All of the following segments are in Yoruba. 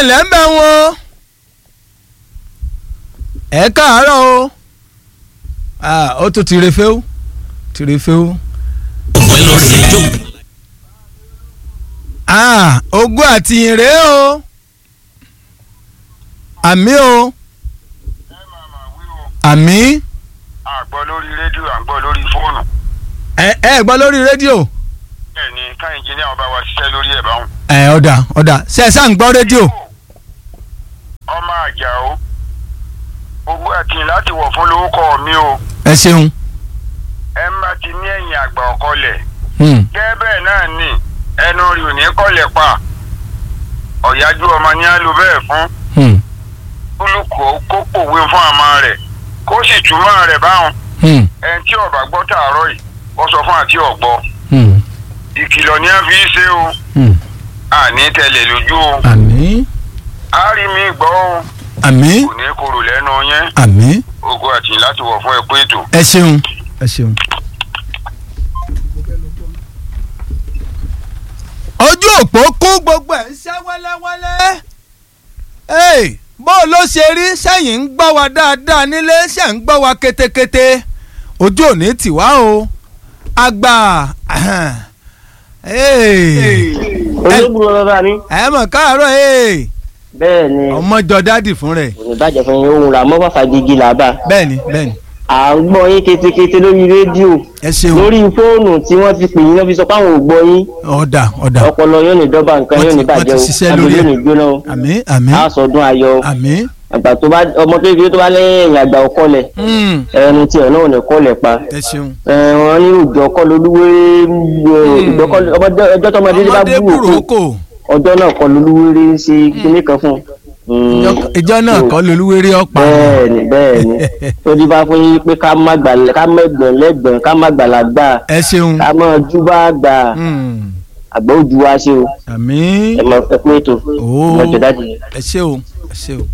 ǹlẹ́ ń bẹ̀ wọ́n ẹ káàárọ̀ o Ah, ó tún ti refe o ti refe o. Ah, ogún àti ìrè o àmì o àmì àgbọ̀ lórí rédíò àgbọ̀ lórí fóònù ẹ ẹ gbọ́ lórí rédíò bẹ́ẹ̀ ni ká ẹnjìníà ọba wa ṣiṣẹ́ lórí ẹ̀ báwọn. ẹ ọ̀dà ọ̀dà ṣe ẹ sáà ń gbọ́ rédíò ọmọ àjà o owó àti láti wọ̀ fún lórúkọ mi o ẹ ṣeun. ẹ ń bá ti ní ẹ̀yìn àgbà ọ̀kọlẹ̀ Hmm. gẹ́gẹ́ bẹ́ẹ̀ náà ni ẹnu rí ò ní kọ́lẹ̀ pa ọ̀yájú ọmọ ní á lo bẹ́ẹ̀ fún Hmm. kúlùkù kó pòwe fún àmọ́ rẹ̀ kó sì túmọ̀ rẹ̀ báwọn Hmm. ẹni tí ọba gbọ́ tààrọ̀ yìí wọ́n sọ fún àti ọ̀gbọ́ Hmm. ìkìlọ̀ ni a fi ṣe o Hmm. àní tẹ̀lé lójú o àmì a rí mi gbọ́ o àmì kò ní korò lẹ́nu yẹn àmì ogun àti láti wọ̀ fún ẹ̀kú ètò. ẹ ṣeun ẹ ṣeun. ojú òpó kún gbogbo ẹ̀ ń ṣe wẹ́lẹ́wẹ́lẹ́. Hey, bó ló ṣe rí sẹ́yìn ń gbọ́ wa dáadáa nílé ṣe ń gbọ́ wa kétékété ojú òní tì wá o àgbà hey, olóògùn bàbá mi. ẹ mọ̀ káàárọ̀ hey, bẹ́ẹ̀ ni ọmọ jọ dádì fún rẹ̀ kò ní bàjẹ́ fún yín ohun ràmọ́ fàfà gidi làbà. bẹ́ẹ̀ni bẹ́ẹ̀ni à ń gbọ́ yín ketekete lórí rédíò ẹ ṣeun lórí fóònù tí wọ́n ti pè yín náà fi sọ pé àwọn ò gbọ́ yín ọ̀dà ọ̀dà ọpọlọ yóò ní dọ́bà nǹkan Wọ́n yóò ti- ní wọ́n ti bàjẹ́ ṣiṣẹ́ o lórí àgbẹ̀ ẹ̀. yóò ní jóná o àmì àmì á sọdún ayọ̀ o àmì. àgbà tó bá ọmọ kékeré tó bá lẹ́yìn ẹ̀yìn àgbà ọkọlẹ̀ Mm, ẹnu tiẹ̀ náà ò ní kọ́lẹ̀ pa ẹ ṣeun. ẹ, wọ́n ní òjò ọkọ lolúwéré ọjọ́ tọmọdé bá ọmọdé bú òkú burúkú ọjọ́ náà kọ́ lolúwéré ń ṣe kíní kan fún un. Ìjọ- ìjọ náà kọ́ lolúwéré ọ̀pá. bẹ́ẹ̀ni bẹ́ẹ̀ni tó di bá fún yín pé ká má gbà ká má ẹgbọn lẹgbọn ká má gbàlagbà ẹ ṣeun. ká má ojú bá gbà Mm, àgbà ojú wa ṣe o àmì. ẹ mọ ẹ pé ètò Ó. ọjọ́ dájú yẹn. ẹ ṣe o ẹ ṣe o.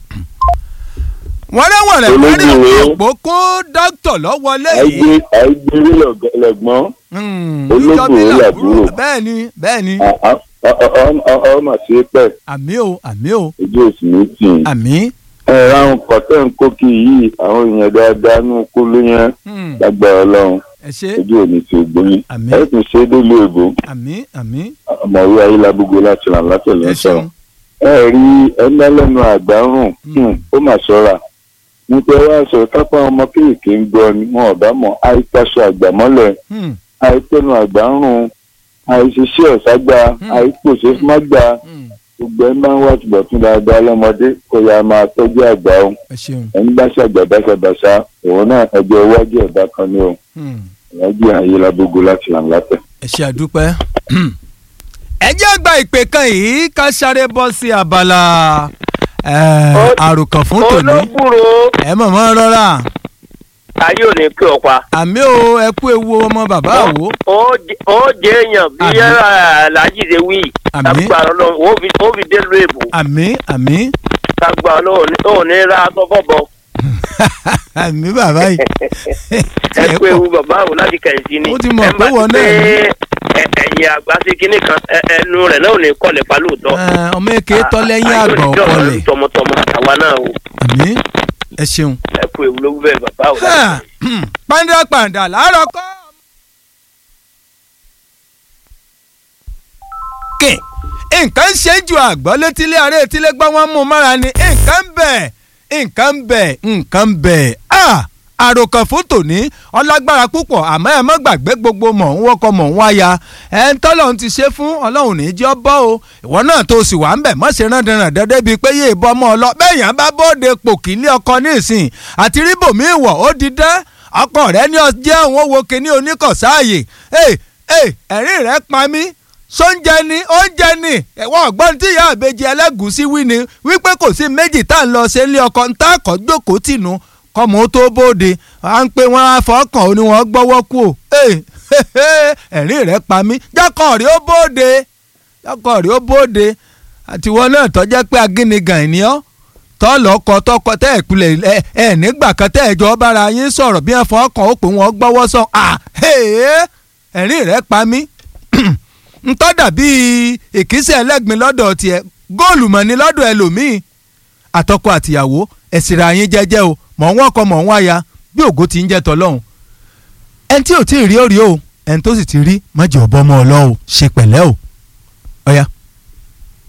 wọ́n rẹ̀ wọ̀n rẹ̀ wọ́n rí Olójú ìwé. òpó kó dókítà lọ́wọ́lé yìí. àìgbé àìgbéré lẹ́gbọ́n Mm, ológun ìjọ bí ó làbúrò. làbúrò. bẹ́ẹ̀ni bẹ́ẹ̀ni ọmọ sí pẹ́ àmì o àmì o ojú òsì méjì. àmì. ẹ̀rọ àwọn kọ̀tẹ́ ń kó kí yìí àwọn èèyàn dáadáa ní kó ló yẹn Mm, lágbára ọlọ́run ẹ ṣe ojú òní ti gbóyún. Àmín. ẹ tún ṣe é délé ìbò àmì àmì ọmọwé ayélujábógo láti ràn látẹ̀lé ẹ sọ. ṣeun. ẹ rí ẹlẹ́lẹ́nu àgbárùn Mm. ó mà ṣọ́ra nípa wá sọ kápá ọmọ kéèké ń gbọ́ ni wọn ò bá mọ̀ àìtaṣọ àgbàmọ́lẹ̀ Mm, àìpẹnu àgbárùn àìṣiṣẹ́ ọ̀ságbá Mm. àìpòṣe mágbá mm, gbogbo ẹ máa ń wá tìbọ̀ tún dáadáa lọ́mọdé kó yá máa tọ́jú àgbà o ẹ ṣeun. ẹni bá ṣàgbà báṣabàṣá òun náà ẹjọ́ iwájú ẹ̀dá kan ní o Mm. ìwájú ayélujábógo láti là ń látẹ̀. ẹ ṣe àdúpẹ́. ẹ jẹ́ gba ìpè kan yìí ká sáré bọ́ sí abala eh, Ó- àròkàn fún tòní. olókùrò ẹ mọ̀mọ́ rọra ayé ò ní pé ọ̀pá àmì o ẹ kú ewu ọmọ bàbá àwo. ó jẹ èèyàn bí Àmín. aláàjì ṣe wí Àmín. lágbára ọlọ́run ó fi dé lu èbò àmì àmì lágbára ọlọ́run ò ní ra aṣọ fọ́bọ àmì bàbá yìí. ẹ pé ewu bàbá àwọn láti kẹ̀sí ni Ó ti mọ̀ Ẹ pé bá wọ́n ti náà ní. pé ẹ- ẹ̀yìn àgbà sí kinní kan ẹ- ẹnu rẹ̀ náà ò ní kọ́lẹ̀ pa lóòótọ́. Eh, ọmọ èké tọ́ lẹ́yìn Ayé ò àgbà ní jọ̀rọ̀ ọ̀pọ̀lẹ̀ tọmọtọmọ àwa náà o àmì ẹ ṣeun. ẹ kú ewu ló wú bẹ́ẹ̀ bàbá o. pàǹdà pàǹdà láàárọ̀ kọ́. kè nǹkan ṣe ju àgbọ̀ létílé ààrẹ etílé gbọ́ wọ́n mú mára ni nǹkan ń bẹ̀ nǹkan ń bẹ̀ nǹkan ń bẹ̀ àròkàn fún tòní ọlágbára púpọ̀ àmọ́ ẹ má gbàgbé gbogbo mọ̀ ń wọ́kọ̀ mọ̀ ń wáya ẹ̀ ń tọ́lọ́run ti ṣe fún ọlọ́run ní jọ́ bọ́ o ìwọ náà tó sì wà ń bẹ̀ mọ́ ṣe rán dandan dandan bíi pé yé ìbọn mọ́ ọ lọ bẹ́ẹ̀ yàn bá bóde pòkì ilé ọkọ ní ìsìn àti ríbòmí ìwọ̀ ó di dán ọkọ rẹ ní ọjọ́ àwọn owó kìíní oníkọ̀sáàyè ẹ̀rín rẹ pa mí sóúnjẹ ni oúnjẹ ni ẹ̀wọ̀n ọ̀gbọ́n tí ìyá àbejì ẹlẹ́gùsí wí ni wípé kò sí méjì tá à ń lọ ṣe ilé ọkọ ń tá àkọ́ jókòó tìǹú kọ́mọ ó tó bóde à ń pé wọ́n á fọ́kàn ó ní wọ́n gbọ́wọ́ kú o ẹ̀rín rẹ pa mí jákọ̀ rí ó bóde jákọ̀ rí ó bóde àtiwọ́ náà tọ́jẹ́ pé agínigàn ènìyàn tọ́lọ́kọ tọkọ tẹ́ ẹ̀ pilẹ̀ ẹ ẹ nígbà kan tẹ́ ẹ̀ jọ bára yín sọ̀rọ̀ bí wọ́n fọ́kàn ó pè wọ́n gbọ́wọ́ sọ à ẹ̀rín rẹ pa mí ntọ́ dàbí ìkísẹ̀ ẹlẹ́gbin lọ́dọ̀ tiẹ̀ góòlù mọ̀ ní lọ́dọ̀ ẹlòmíì àtọkọ àtìyàwó ẹ̀sìnra yín jẹ́jẹ́ o mọ̀ ń wọ́kọ mọ̀ ń wáya bí ògo ti ń jẹ́ tọ́lọ́hún ẹni tí ò tí ì rí ó rí o ẹni tó sì ti rí mọ̀jẹ̀ ọ̀bọ ọmọ ọlọ́ o ṣe pẹ̀lẹ́ o ọ̀ya.